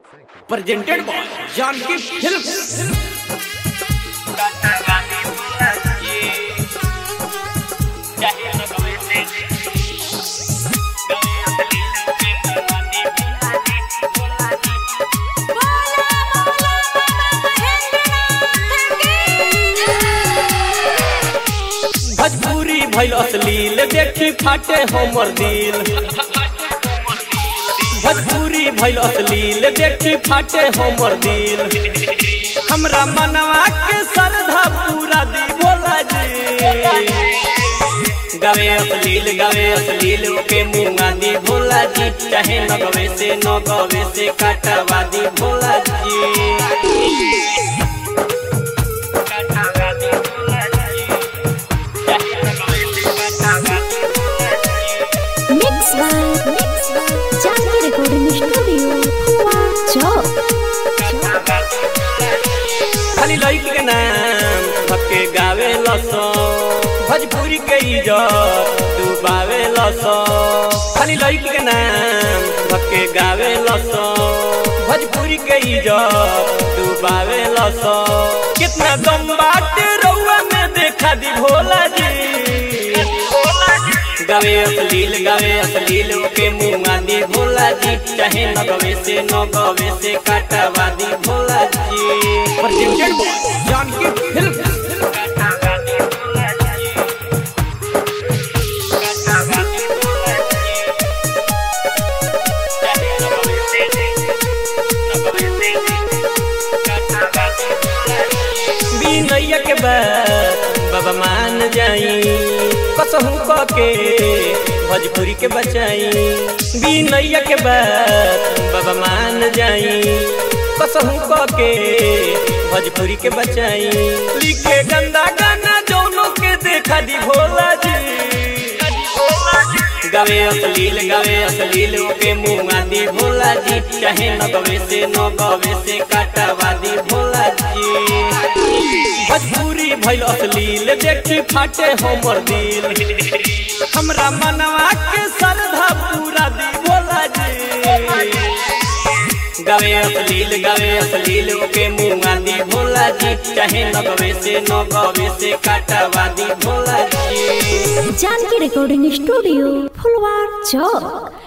presented by Janki Films. Bhojpuri भइल अश्लील देखी फाटे हमर दिल भोजपुरी भइल अश्लील देखी फाटे हमर दिल हमरा मनवा के श्रद्धा पूरा दी भोला जी गावे अश्लील गावे अश्लील के मुंगा दी भोला जी चाहे न गवे से न गवे से काटवा दी भोला जी Mix by Mix by Janki Recording Studio. Chop. खाली लड़की के नाम धक्के गावे लसो भोजपुरी के इज्जत डुबावे लसो खाली लड़की के नाम धक्के गावे लसो भोजपुरी के इज्जत डुबावे लसो कितना दम बाटे रउआ में देखा दी भोला जी गावे अश्लील गावे अश्लील के मुंगा दी भोला जी चाहे न गवे से न गवे से काटवा दी भोला जी presented by Janki Films. बिनैया के बाद बाबा मान जाई कसहू क के भोजपुरी के बचाई बिनैया के बाद बाबा मान जाई कसहू क के भोजपुरी के बचाई लिखे गंदा गाना जौनों के देखा दी भोला जी गावे अश्लील गावे अश्लील के मुंगा दी भोला जी चाहे न गवे से न गवे से काटवा दी भोला जी भोजपुरी भइल अश्लील देखी फाटे हमर दिल हमरा मनवा के श्रद्धा पूरा दी भोला जी गावे अश्लील गावे अश्लील के मुंगा दी भोला जी चाहे न गवे से न गवे से काटवा दी भोला जी Janki Recording Studio. Fulwar Chop.